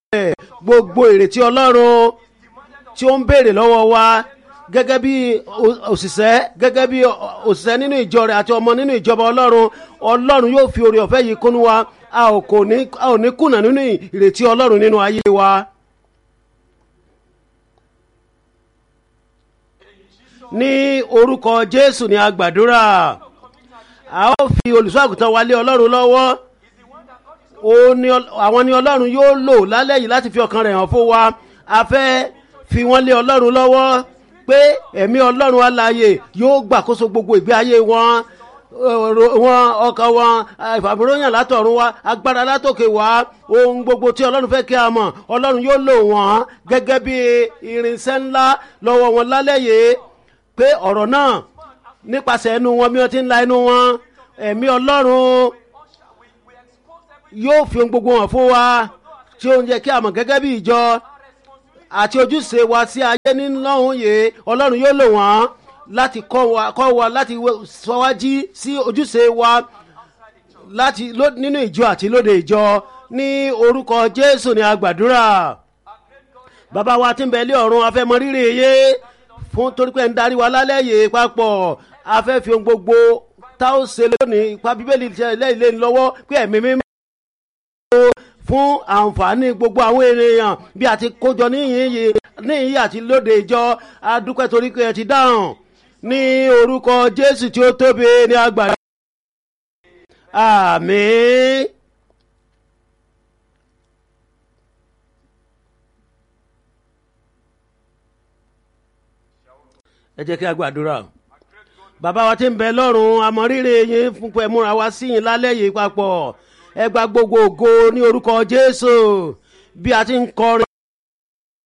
rẹ̀ gbogbo ìrètí ọlọ́run tí ó ń béèrè lọ́wọ́ wa gẹ́gẹ́ bí o- òṣìṣẹ́ gẹ́gẹ́ bí o- òṣìṣẹ́ nínú ìjọ rẹ̀ àti ọmọ nínú ìjọba ọlọ́run ọlọ́run yóò fi oore ọ̀fẹ́ yìí kúnú wa a ò kò ní a ò ní kùnà nínú ìrètí ọlọ́run nínú ayé wa. ní orúkọ jésù ni a gbàdúrà a ó fi olùṣọ́ àgùntàn wa lé ọlọ́run lọ́wọ́ ó ní ọl- àwọn ni ọlọ́run yóò lò lálẹ́ yìí láti fi ọkàn rẹ̀ hàn fún wa a fẹ́ fi wọ́n lé ọlọ́run lọ́wọ́ pé ẹ̀mí ọlọ́run alààyè yóò gbàkóso gbogbo ìgbé ayé wọn ọ̀rọ̀ wọn ọkàn wọn ìfàmìlóyàn látọ̀run wa agbára látòkè wá ohun gbogbo tí ọlọ́run fẹ́ kí a mọ̀ ọlọ́run yóò lò wọ́n gẹ́gẹ́ bí irinṣẹ́ ńlá lọ́wọ́ wọn lálẹ́ yìí pé ọ̀rọ̀ náà nípasẹ̀ ẹnu wọn bí wọ́n ti ń la ẹnu wọn ẹ̀mí ọlọ́run yóò fi ohun gbogbo hàn fún wa tí ó ń jẹ́ kí a mọ̀ gẹ́gẹ́ bí ìjọ àti ojúṣe wa sí ayé nílọ́hún yìí ọlọ́run yóò lò wọ́n láti kọ́ wa kọ́ wa láti wẹ- sọ wá jí sí ojúṣe wa láti ló- nínú ìjọ àti lóde ìjọ ní orúkọ jésù ni a gbàdúrà bàbá wa tí ń bẹ ilé ọ̀run a fẹ́ mọ rírì yé fún torí pé ń darí wa lálẹ́ yìí papọ̀ a fẹ́ fi ohun gbogbo tá ó ṣe lónìí ipa bíbélì tẹ lẹ́yìn lẹ́yìn lọ́wọ́ pé ẹ̀mí mímọ́ fún àǹfààní gbogbo àwọn ènìyàn bí a ti kójọ níyìn yìí níyìn àti lóde ìjọ a dúpẹ́ torí pé ẹ ti dáhùn ní orúkọ jésù tí ó tóbi ní agbára. àmín. ẹ jẹ́ kí a gbàdúrà bàbá wa tí ń bẹ lọ́rùn àmọ́rírì yín fún pé múra wá sí yín lálẹ́ yìí papọ̀ ẹ gba gbogbo ògo ní orúkọ jésù bí a ti ń kọrin.